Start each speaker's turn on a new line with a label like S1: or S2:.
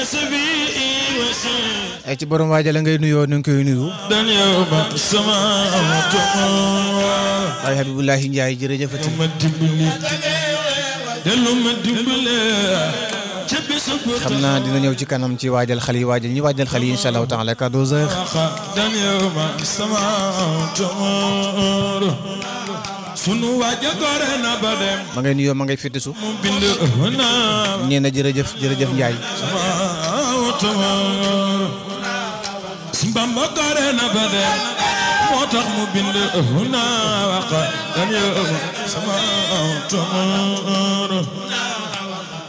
S1: ay ci borom waajal ngay nuyoo nu ngi koy nuyu waaye Habibullahi Njaay jërëjëfati xam naa dina ñëw ci kanam ci waajal xale yi waajal ñi waajal xale yi incha allahu taala 14 heures
S2: sunu waaja gore na ba dem
S1: ma ngay nuyoo ma ngay fittisu
S2: mu bind na
S1: nee na jërëjëf jërëjëf Njaay
S2: Bamba gore na ba dem moo tax mu bind na waqa dan yow sama tumur